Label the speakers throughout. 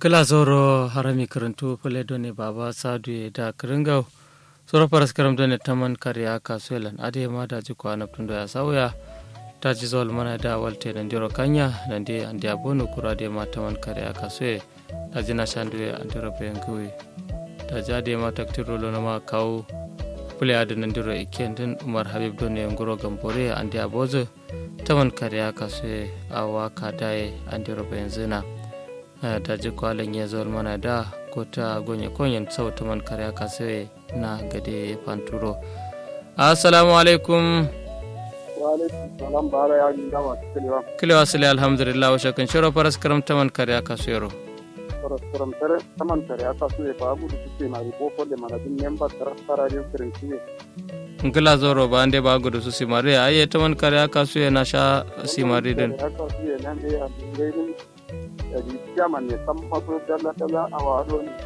Speaker 1: kila zoro harami karantu fule doni baba sadu da kiringau soro paras karam doni taman kariya kasuelan ade ma da ji kwana tundo ya sauya ta ji zol mana da walte nan diro kanya nan de ande abono kura de ma taman kariya kasue ta ji na shandu ya andiro bengui ta ja de ma taktiro lo ma kawo fule ade nan diro iken din umar habib doni ngoro gambore ande abozo taman kariya kasue awa kadaye andiro benzina ta ji kwalin ya zuwa mana da ko ta gonye konyen sauta man kare aka sai na gade fanturo assalamu alaikum
Speaker 2: wa alaikum salam bara ya ginda ma kilewa
Speaker 1: kilewa sile alhamdulillah wa shakan shiro faras karam taman kare aka sayaro
Speaker 2: faras karam tare taman kare aka so ba bu du ce ma ribo ko da mana din member tara tara ne kirin kiwe
Speaker 1: ngila zoro ba ande ba gudu su simare aye taman kare aka suye na sha simare din
Speaker 2: aka so ya nan dai a dingainin da chairman ne san maso dalla dalla a wado ne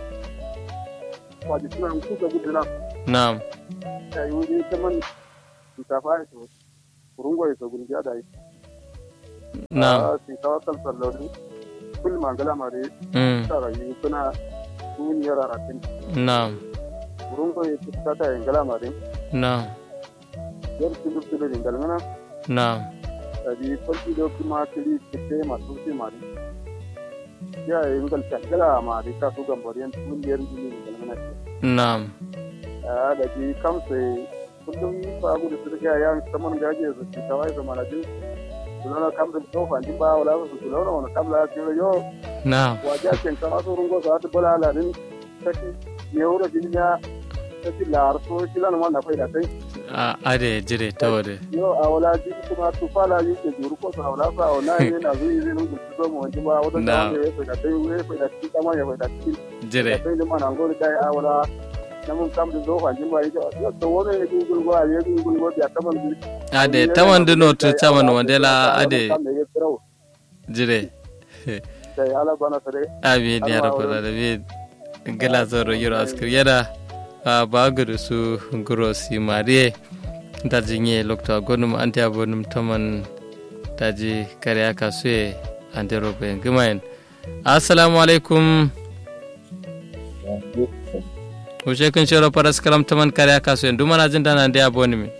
Speaker 2: wajen suna kuka gudu na
Speaker 1: na'am
Speaker 2: ya yi wuri ta man shinkafa ya so kurungo ya so gudu ya da yi
Speaker 1: na'am
Speaker 2: shinkafa kan sallori kul mangala mare
Speaker 1: mm
Speaker 2: tsara yi suna duniyar aratin
Speaker 1: na'am
Speaker 2: kurungo ya ci ta yin gala mare
Speaker 1: na'am
Speaker 2: yar tudu tudu rin galmana
Speaker 1: na'am
Speaker 2: da bi kwalci da kuma kiri kite masu fi mare ya yi ngal gala mare ka su gambariyan duniyar duniyar galmana
Speaker 1: na'am
Speaker 2: da bi kamsa kullum ba gudu su riga ya saman gaje su ci kawai da manajin kulona kamsa to fanti ba wala su kulona wala kamla ya yo
Speaker 1: na'am
Speaker 2: waje ken kama so rungo sa ta bala la din taki ne wuro jinya taki lar so kilan ma na faida kai
Speaker 1: a ade jire tawade
Speaker 2: yo a wala ji kuma tu fala yi ke juru ko sa wala sa wala ne na zuyi ne rungo so mo wanje ba wata
Speaker 1: Na.
Speaker 2: ta ne faida kai we faida ki kama ya faida ki
Speaker 1: jire
Speaker 2: kai ne ma na ngori dai a wala na mun kam da zo fanti ba yi yo to wone ne gungul go a ye gungul go ya kaman bi
Speaker 1: ade taman dino to taman wandela ade
Speaker 2: kam da ya tsaro
Speaker 1: jire
Speaker 2: sai ala bana sare
Speaker 1: amin ya
Speaker 2: Allah
Speaker 1: rabbal
Speaker 2: wurin.
Speaker 1: alamin gila zoro yoro askir yana a bagudu su guro si marie da jinye lokta gonum anti abonum taman daji kare aka suye ante robe gimayen assalamu alaikum ushe kun shiro paras kalam taman kare aka suye dumana jin dana ande aboni mi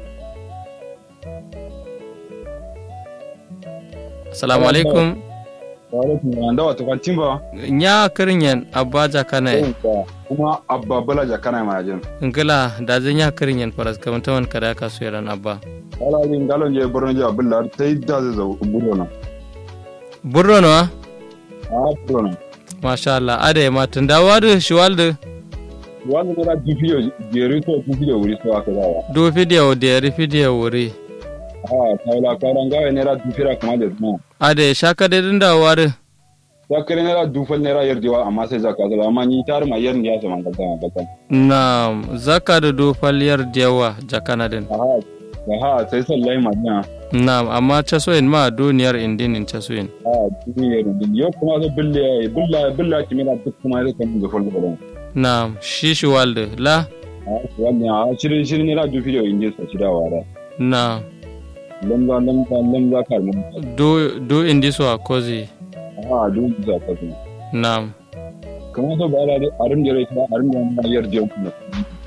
Speaker 1: assalamu alaikum
Speaker 3: wanda wato kwantin ba
Speaker 1: nya kirinyen abaja kana
Speaker 3: kuma abba bala jakana ma jin
Speaker 1: ngila da zan ya kirinyen paras kalam taman kare aka suye ran abba
Speaker 3: wala din galon je borno je abilla tai da zai zo buro na
Speaker 1: burro no
Speaker 3: a buro na
Speaker 1: masha Allah ade ma tunda wadu shiwalde
Speaker 3: wani ne da dufiyo jeri to dufiyo wuri so aka dawa
Speaker 1: do video de ri video wuri
Speaker 3: a tawla karan gawe ne da dufira kuma da kuma
Speaker 1: ade shaka de dinda wadu
Speaker 3: ya kare ne da dufal ne da yarjewa amma sai zaka zala amma ni tar ma yarni ya sama kaza kaza
Speaker 1: na zaka da do faliyar dewa jakana din
Speaker 3: aha aha sai sallai ma na
Speaker 1: na amma chasoin ma duniyar indin in chasoin
Speaker 3: a duniyar din yo kuma so billa billa billa kimina duk kuma zai kan ga fullo da
Speaker 1: na shi shiwalde la
Speaker 3: a wannan a shirin shirin ne da dufiyo inje sa shi da wara
Speaker 1: na
Speaker 3: lamza lamza lamza kar mun
Speaker 1: do do indi so akozi
Speaker 3: a duk za ka zo
Speaker 1: na
Speaker 3: kamar so ba da arin da rai arin da na yarje ku na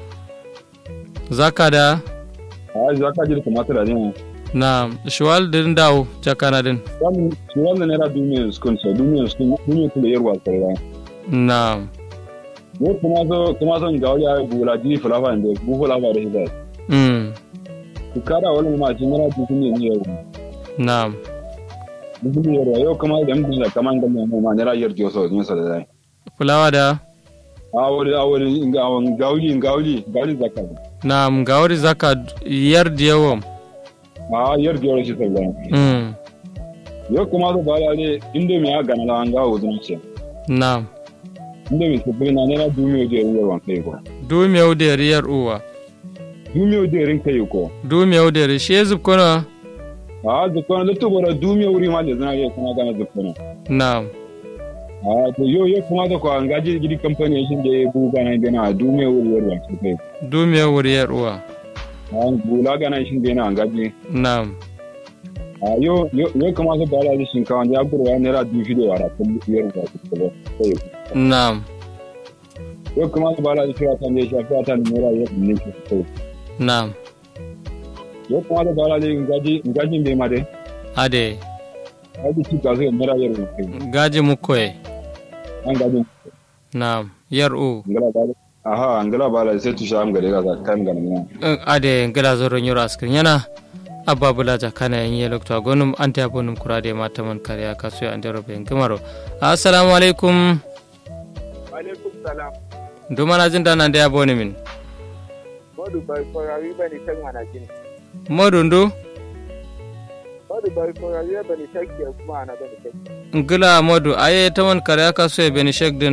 Speaker 1: zaka da
Speaker 3: a za ka ji kamar da ne
Speaker 1: na shiwalde din dawo jakana din
Speaker 3: wannan wannan ne da duniyar skun so duniyar skun duniyar ku da yarwa kai
Speaker 1: na
Speaker 3: ne kuma so kuma son ga wani bula ji fulafa ne bu fulafa da hidai
Speaker 1: mm
Speaker 3: ku kara wani ma ji mara ji ne ne yau
Speaker 1: na
Speaker 3: ne yarwa yau kuma da mun da kaman da mu ma ne ra yarje so ne so da dai
Speaker 1: fulawa da
Speaker 3: a wani a wani ga wani gauli gauli gauli zakka
Speaker 1: na gawari zaka yar diyawam
Speaker 3: a yarje wani shi sai
Speaker 1: mm
Speaker 3: yau kuma so ba da ne inda ya gana la an ga wuzun ce
Speaker 1: na
Speaker 3: inda mai sabbin na nera dumiyo da yarin yawan kai ko
Speaker 1: dumiyau da riyar uwa
Speaker 3: dumiyo da yarin kai ko
Speaker 1: dumiyau da shi ya zubkuna
Speaker 3: a zukona da tubura dumiyo wuri ma da zana yau kuma gana zukona
Speaker 1: na
Speaker 3: a to yau yau kuma da kwa an gaji gidi kamfani shi da ya bu gana gana dumiyo wuri yawan kai
Speaker 1: dumiyau riyar uwa
Speaker 3: a bula gana shi da yana an gaji
Speaker 1: na
Speaker 3: a yo yo yo kama so bala da shinkawa ya burwa naira dubu shida wa rafin biyar da su ba sai
Speaker 1: na'am
Speaker 3: yo kama so bala da shira tan da shafi ta naira ya ne shi sai
Speaker 1: na'am
Speaker 3: yo kama so bala da ngaji ngaji bai ma dai
Speaker 1: ade
Speaker 3: ngaji ci ga so naira ya ne
Speaker 1: gaji mukoye
Speaker 3: an gaji
Speaker 1: na'am yar u
Speaker 3: ngala bala aha ngala bala sai tu sham gare ga kan ga ne
Speaker 1: ade ngila zoro nyoro askrin yana abba bulaja kana yin yelo to gonum ante abonum kurade mata man kariya kasu ande robe ngimaro assalamu alaikum
Speaker 2: alaikum salam
Speaker 1: dumana jin dana ande aboni min
Speaker 2: modu bai korawi bane kan mana jin
Speaker 1: modu ndu
Speaker 2: modu bai korawi bane shakki kuma ana bane shakki
Speaker 1: ngila modu aye taman kariya kasu e beni shekdin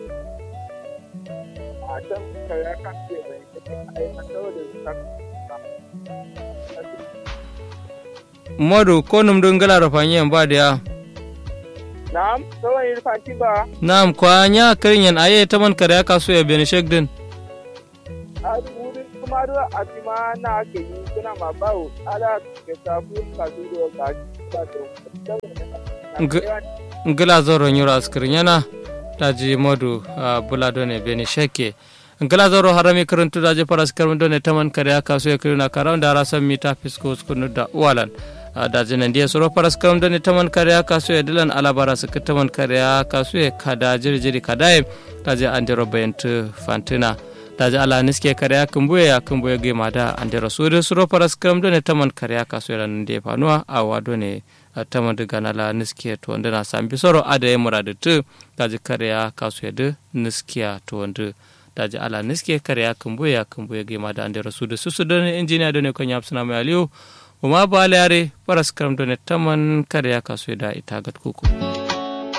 Speaker 2: a can kaya kan ce bane shakki ai an dawo da shakki
Speaker 1: modu konum dun ngila rofanyen ba dia
Speaker 2: na'am sawan yi fanti ba
Speaker 1: nam kwa nya kirinyen aye taman kariya kasu e beni shekdin
Speaker 2: a wurin kuma da a tima na ke yi kuna ma bawo ala ke sabu ka duro ka ka to
Speaker 1: ngila zoro nyoro askrin yana daji modu uh, bula done beni sheke ngila zoro harami karantu daji paras karum done taman kariya kasu e kirina karam da rasan mita fisko skunu da walan uh, daji nan dia soro paras karum done taman kariya kasu e dilan alabara su taman kariya kasu e kada jirjiri kadaye daji andero bayantu fantina daji ala niske kariya kumbuye ya kumbuye ge mada andero sude soro paras karum done taman kariya kasu e lan de fanuwa awa done tama daga nala niskiya to wanda na sambi soro ada ya muradu tu daji kariya kasu yadu niskiya to wanda daji ala niskiya kariya kumbuya kumbuya gima da ande rasu da susu don injiniya don ne kan yafi suna mai aliyu uma ba yare faras karam don taman kariya kasu da ita gat kuku.